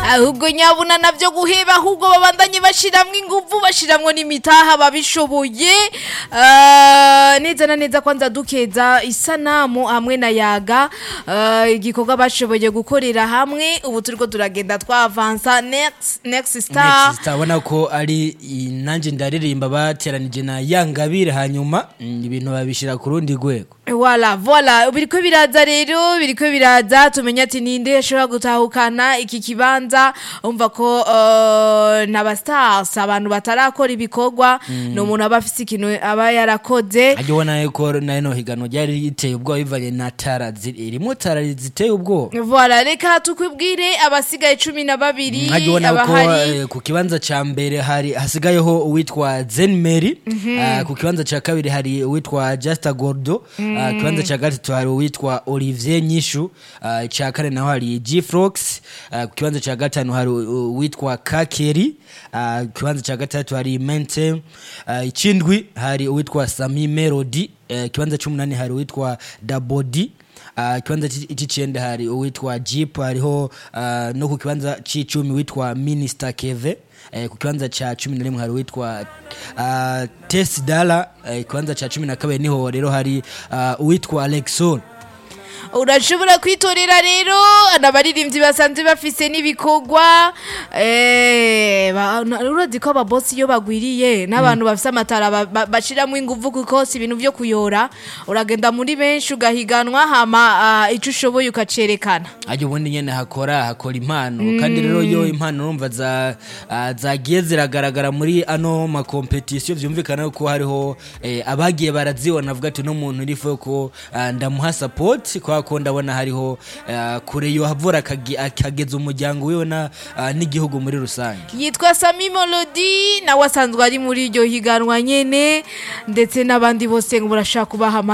ahubwo nyabuna navyo guheba ahubwo babandanye bashiramwo inguvu bashiramwo n'imitaha babishoboye Ah, neza na neza kwanza dukeza isanamu hamwe na yaga Ah, igikorwa bashoboye gukorera hamwe ubu turiko turagenda twavansa next next star Next abona ko ari i- nanjye ndaririmba bateranije na yangabire hanyuma mm, ibintu babishyira ku rundi rwego Voilà, voilà. Biriko biraza rero, biriko biraza tumenya ati ninde ashobora gutahukana iki kibanza. Umva ko uh, n'aba stars abantu batarakora ibikorwa no umuntu aba afise ikintu aba yarakoze. ajya ubona yuko na ino higanwa ryari riteye ubwoba bivanye na tara ziri- irimo tara ziteye ubwoba Voilà, reka tukwibwire abasigaye cumi na babiri ajya ubona ko abahari. eh, ku kibanza ca mbere hari hasigayeho uwitwa zenmeri Ah, ku kibanza ca kabiri hari uwitwa justa gordo Ah, ku kibanza ca gatatu hari uwitwa olivier nyishu Ah, ica kane naho hari gfrox Ah, ku kibanza ca gatanu hari u- uwitwa kakeri Ah, ku kibanza ca gatatu hari mente Ah, icindwi hari uwitwa sami melody Eh, ikibanza c'umunani hari uwitwa dabodi Uh, kibanza c'icenda hari uwitwa jeep hariho uh, no ku kibanza c'icumi witwa minister keve eh, ku kibanza ca cumi na rimwe hari uwitwa uh, tes dala eh, kibanza ca cumi na kabiri niho rero hari uh, uwitwa alexon urashobora kwitorera rero n'abaririmbyi basanzwe bafise n'ibikorwa eh, ba- na- urazi ko ababosi iyo bagwiriye n'abantu bafise amatara ba- ba- bashiramo inguvu kuko si ibintu vyo kuyora uragenda muri benshi ugahiganwa hama ah, ico ushoboye ukacerekana ajya ubundi nyene hakora hakora impano kandi rero iyo impano urumva za uh, zagiye ziragaragara muri ano makompetisiyo vyumvikana ko hariho eh, abagiye barazibona avuga ati no muntu urifuye ko uh, ndamuha support kubera ko ndabona hariho uh, kure yo havura akage- akageza umuryango wiwe na uh, n'igihugu muri rusange yitwa sami molodi nawe asanzwe ari muri iryo higanwa nyene ndetse n'abandi bose ngo murashaka kubaha